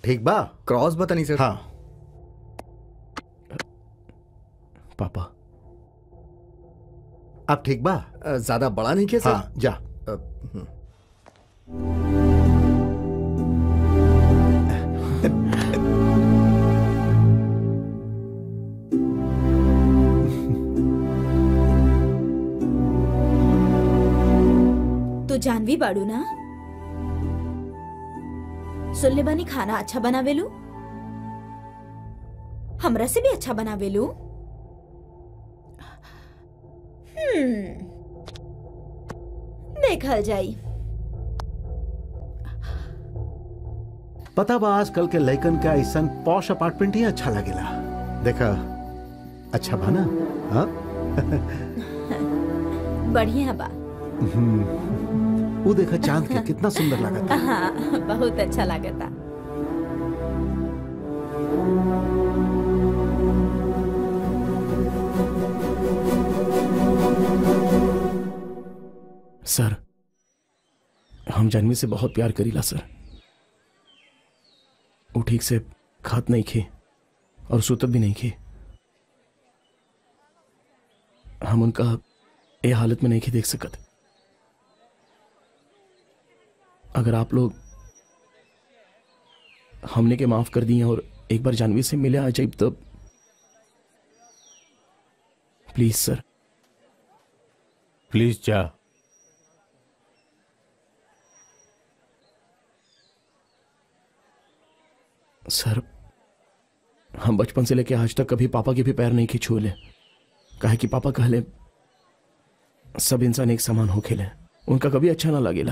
ठीक बा क्रॉस बतानी सर हाँ पापा अब ठीक बा अ, ज्यादा बड़ा नहीं किया सर हाँ जा अ, हम्म। तू जानवी बाड़ू ना सुनले बानी खाना अच्छा बनावेलू हमरा से भी अच्छा बनावेलू हम्म देखल जाई पता बा आजकल के लइकन का ऐसा पॉश अपार्टमेंट ही अच्छा लगेला देखा अच्छा बा ना हाँ बढ़िया बा वो देखा चांद के कितना सुंदर लगता हाँ बहुत अच्छा लागता सर हम जानवी से बहुत प्यार करीला सर वो ठीक से खात नहीं खे और सुतत भी नहीं खे हम उनका ये हालत में नहीं खे देख सकत अगर आप लोग हमने के माफ कर दिए और एक बार जानवी से मिले आ जाए तब प्लीज सर प्लीज जा सर हम बचपन से लेके आज तक कभी पापा के भी पैर नहीं खिंचुले काहे कि पापा कहले सब इंसान एक समान हो खेले उनका कभी अच्छा ना लगेला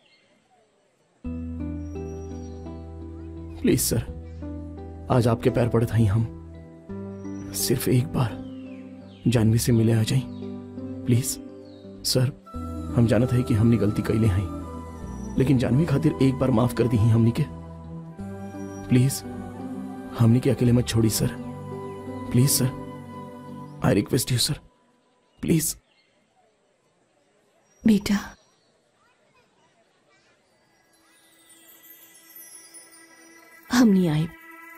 प्लीज सर आज आपके पैर पड़े ही हम सिर्फ एक बार जानवी से मिले आ जाए प्लीज सर हम जानत है कि हमने गलती कैले हैं लेकिन जानवी खातिर एक बार माफ कर दी ही हमनी के प्लीज हमने के अकेले मत छोड़ी sir please sir I request you sir please बेटा हम नहीं आए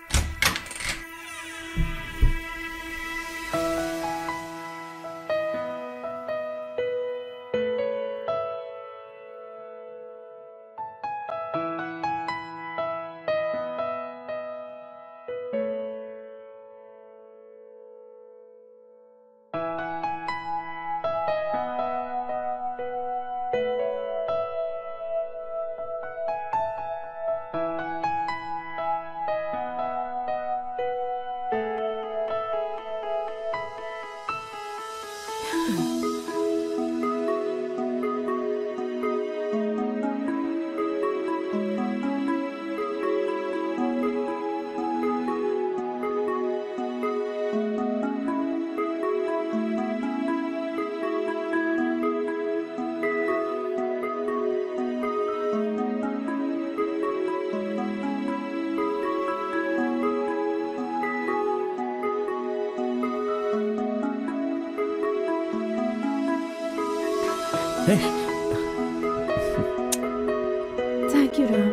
थैंक यू राम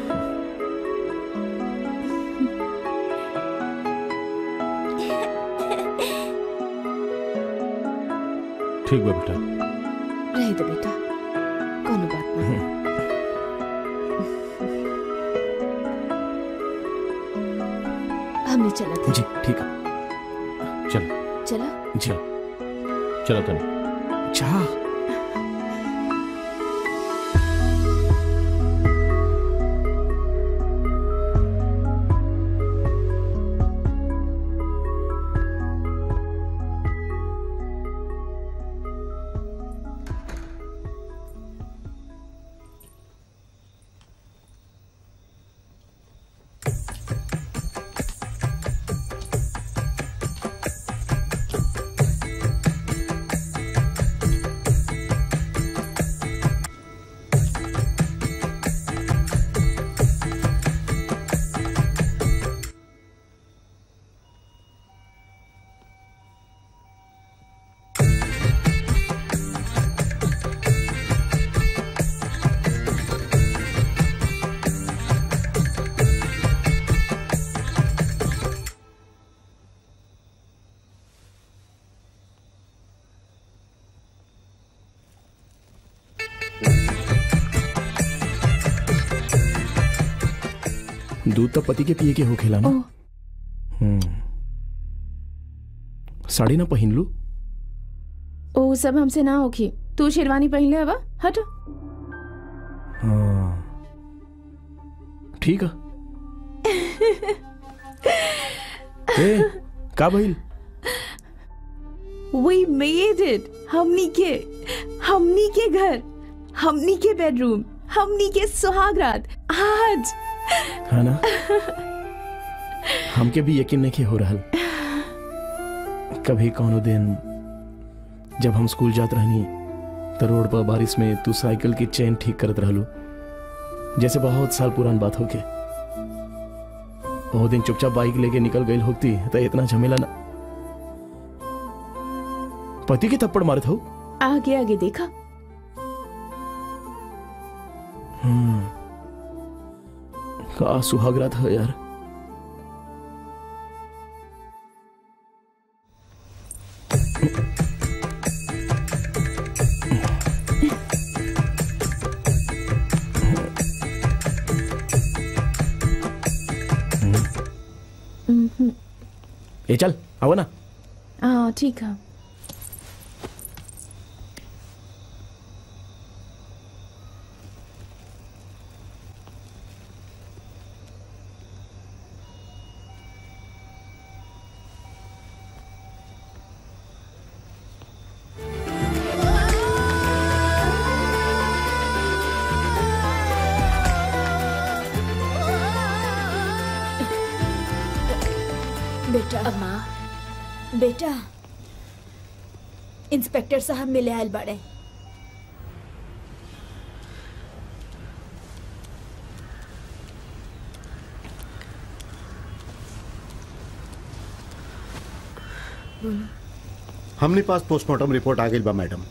ठीक बा बेटा रह दो बेटा कोनो बात नहीं हमने चला था जी ठीक है चल चला जी चलो तनी चाह दूध तो पति के पिए के हो खेला ना ओह हम्म साड़ी ना पहन लू ओ सब हमसे ना होखी तू शेरवानी पहन ले हवा हट हाँ ठीक है ए का भइल वी मेड इट हमनी के हमनी के घर हमनी के बेडरूम हमनी के सुहागरात आज है ना हमके भी यकीन नहीं हो रहल कभी कौनो दिन जब हम स्कूल जात रहनी तो रोड पर बारिश में तू साइकिल की चेन ठीक करत रहलू जैसे बहुत साल पुरान बात होके वो दिन चुपचाप बाइक लेके निकल गई होती तो इतना झमेला ना पति के थप्पड़ मारत हो आगे आगे देखा हम्म का सुहागरा था यार ए चल आओ ना हाँ ठीक है बेटा अम्मा बेटा इंस्पेक्टर साहब मिले आयल बड़े हमने पास पोस्टमार्टम रिपोर्ट आ गई बा मैडम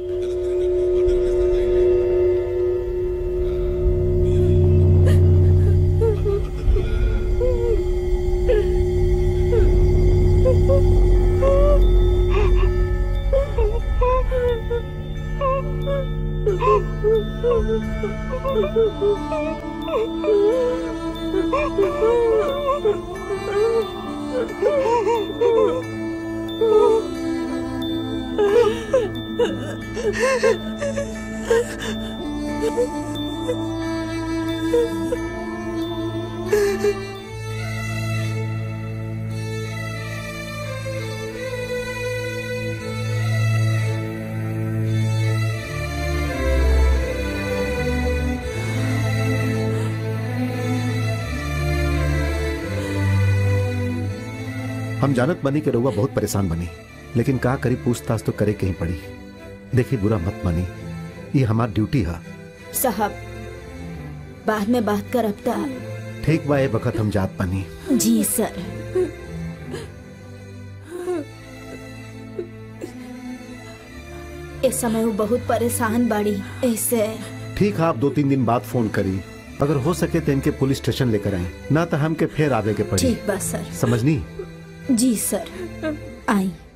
हम जानत बनी के रउआ बहुत परेशान बनी लेकिन का करी पूछताछ तो करे कहीं पड़ी देखी बुरा मत मानी ये हमार ड्यूटी है साहब बाद में बात करब ता ठीक बा ए वक्त हम जात बनी जी सर इस समय वो बहुत परेशान बाड़ी ऐसे ठीक है आप दो तीन दिन बाद फोन करी अगर हो सके तो इनके पुलिस स्टेशन लेकर आए ना तो हमके फिर आवे के पड़ी ठीक बा सर समझनी जी सर आई